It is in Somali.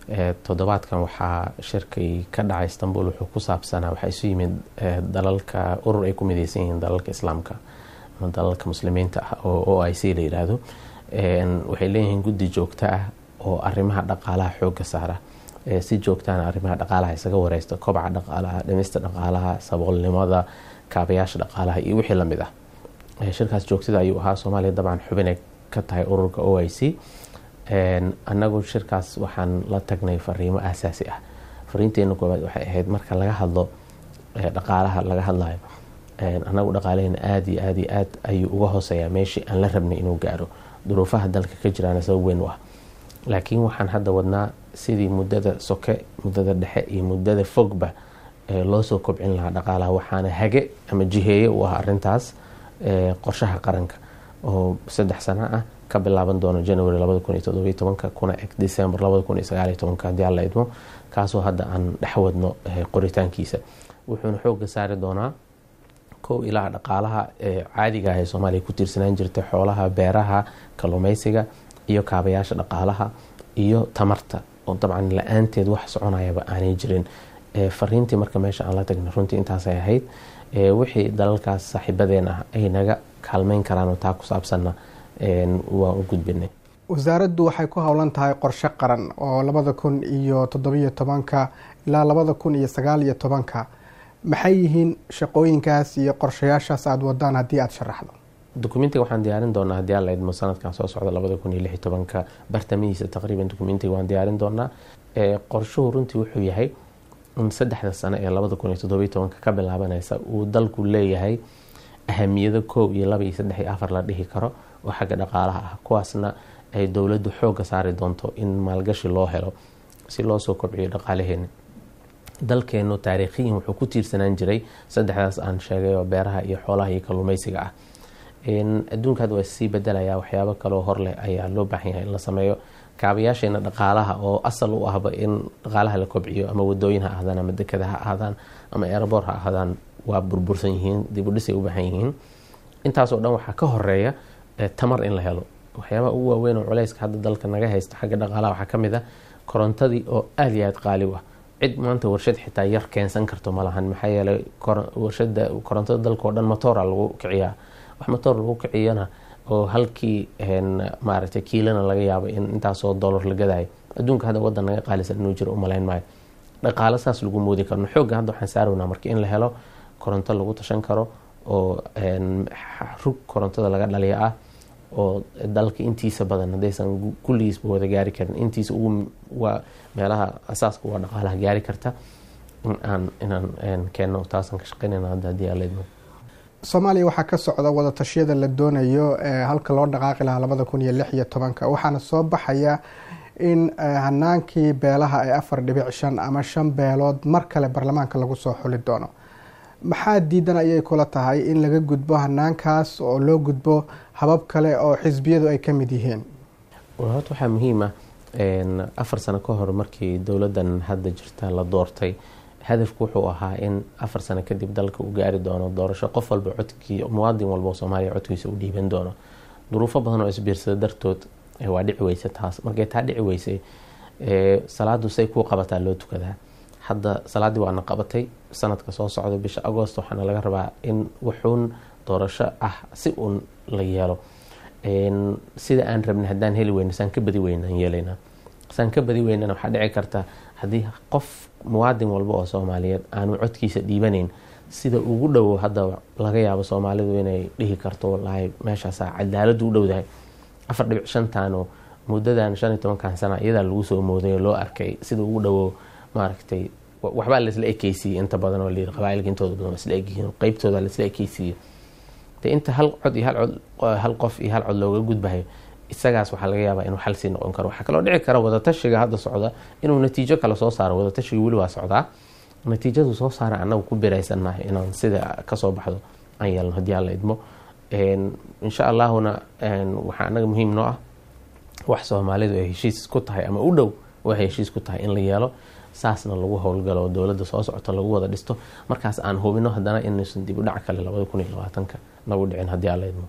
toddobaadkan waxaa shirkay ka dhacay istanbul wuxuu ku saabsanaa waxaa isu yimid dalalka urur ay ku mideysan yihiin dalalka islaamka ama dalalka muslimiinta ah oo o i c la yiraahdo waxay leeyihiin guddi joogto ah oo arrimaha dhaqaalaha xooga saara si joogtaana arrimaha dhaqaalaha isaga wareysta kobca dhaqaalaha dhimista dhaqaalaha saboolnimada kaabayaasha dhaqaalaha iyo wixii lamid ah shirkaas joogtada ayuu ahaa soomaaliya dabcan xubinay ka tahay ururka o i c annagu shirkaas waxaan la tagnay fariimo aasaasi ah fariinteena koowaad waxay ahayd marka laga hadlo dhaqaalaha laga hadlayo annagu dhaqaalaheena aada iyo aada iyo aad ayuu uga hooseeyaa meeshii aan la rabnay inuu gaaro duruufaha dalka ka jiraana sabab weyn u ah laakiin waxaan hadda wadnaa sidii muddada soke muddada dhexe iyo muddada fogba loo soo kobcin lahaa dhaqaalaha waxaana hage ama jiheeye u ah arintaas qorshaha qaranka oo saddex sano ah ka bilaaban doono january kuna eg december hadii alla idmo kaasoo hadda aan dhexwadno qoritaankiisa wuxuuna xooga saari doonaa kow ilaa dhaqaalaha caadiga ah ee soomaaliya ku tiirsanaan jirta xoolaha beeraha kalluumeysiga iyo kaabayaasha dhaqaalaha iyo tamarta oo dabcan la-aanteed wax soconayaba aanay jirin fariintii marka meesha aan la tagna runtii intaasay ahayd wixii dalalkaas saaxiibadeen ah ay naga kaalmeyn karaanoo taa ku saabsanna waan u gudbinay wasaaraddu waxay ku howlan tahay qorshe qaran oo labada kun iyo toddobiyo tobanka ilaa labada kun iyo sagaal iyo tobanka maxay yihiin shaqooyinkaas iyo qorshayaashaas aada wadaan haddii aada sharaxdo dokumentiga waxaan diyaarin doonaa haddii alla idmo sanadkan soo socda labada kun iyo lix iyo tobanka bartamihiisa taqriiban dokumentiga waan diyaarin doonaa qorshuhu runtii wuxuu yahay in saddexda sano ee labada kun iyo toddobiyo tobanka ka bilaabanaysa uu dalku leeyahay ahamiyado koob iyo laba iyo saddex iyo afar la dhihi karo oo xagga dhaqaalaha ah kuwaasna ay dowladdu xooga saari doonto in maalgashi loo helo si loo soo kobciyo dhaqaalaheena dalkeenu taariikhiyan wuxuu ku tiirsanaan jiray saddexdaas aan sheegay oo beeraha iyo xoolaha iyo kalluumeysiga ah adduunka hadda waa sii bedelaya waxyaabo kaloo hor leh ayaa loo baahan yahay in la sameeyo kaabayaasheena dhaqaalaha oo asal u ahba in dhaqaalaha la kobciyo ama wadooyin ha ahdaan ama dekada ha ahdaan ama erebor ha ahdaan waa burbursan yihiin dibudhisay u baahan yihiin intaasoo dhan waxaa ka horeeya tamar in la helo waxyaabaha ugu waaweyn oo culeyska hadda dalka naga haysta xagga dhaqaalaha waxaa kamid ah korontadii oo aada iyo aada qaali u ah cid maanta warshad xitaa yar keensan karto ma lahan maxaa yeelay warshada korontada dalka oo dhan motoora lagu kiciyaa wax motoor lagu kiciyana oo halkii maaragtay kiilana laga yaabo in intaasoo dollar la gadayo adduunka hadda wadan naga qaalisan inuu jiro umalayn maayo dhaqaalo saas lagu moodi karno xoogga hadda waxaan saarawnaa marka in la helo koronto lagu tashan karo oo rug korontada laga dhaliya ah oo dalka intiisa badan haddaysan kulligiisba wada gaari karin intiisa ugu waa meelaha asaaska waa dhaqaalaha gaari karta inaan inaan keenno taasaan ka shaqeynayna hadda haddii alla idmo soomaaliya waxaa ka socda wadatashyada la doonayo halka loo dhaqaaqi lahaa labada kun iyo lix iyo tobanka waxaana soo baxaya in hanaankii beelaha ee afar dhibic shan ama shan beelood mar kale baarlamaanka lagu soo xuli doono maxaa diidan ayay kula tahay in laga gudbo hanaankaas oo loo gudbo habab kale oo xisbiyadu ay ka mid yihiin horta waxaa muhiim ah afar sano ka hor markii dowladdan hadda jirta la doortay hadafku wuxuu ahaa in afar sano kadib dalka uu gaari doono doorasho qof walba codkii muwaadin walba oo soomaaliya codkiisa u dhiiban doono duruufo badan oo isbiirsada dartood waa dhici weyse taas markay taa dhici weysay salaadu say kuu qabataa loo tukadaa hadda salaaddii waana qabatay sanadka soo socda bisha agost waxaana laga rabaa in wuxuun doorasho ah si uun la yeelo sida aan rabnay haddaan heli weyna saan ka badi weynaan yeelaynaa saan ka badi weynana waxaa dhici karta haddii qof muwaadin walba oo soomaaliyeed aanu codkiisa dhiibanayn sida ugu dhowo hadda laga yaabo soomaalidu inay dhihi karto walahi meeshaasa cadaaladu u dhowdahay afar dhibic shantaano muddadan shan iyo tobankan sana iyadaa lagu soo mooday oo loo arkay sida ugu dhowo maaragtay waxbaa laisla ekeysiiyey inta badan oo layiri qabaailka intooda badan isla egyihiin qeybtooda laisla ekeysiiyey de inta hal cod iyo hal cod hal qof iyo hal cod looga gudbahayo isagaas waxaa laga yaabaa inuu xal sii noqon karo waxaa kaloo dhici kara wadatashiga hadda socda inuu natiijo kale soo saaro wadatashiga weli waa socdaa natiijadu soo saara anagu ku biraysannahay inaan sida kasoo baxdo aan yeelno haddii aan la idmo insha allahuna waxaa anaga muhiim noo ah wax soomaalidu ay heshiis ku tahay ama u dhow waxay heshiis ku tahay in la yeelo saasna lagu howlgalo dowladda soo socota lagu wada dhisto markaas aan hubino haddana inaysan dib u dhac kale labada kun iyo labaatanka nagu dhicin haddii aan la idmo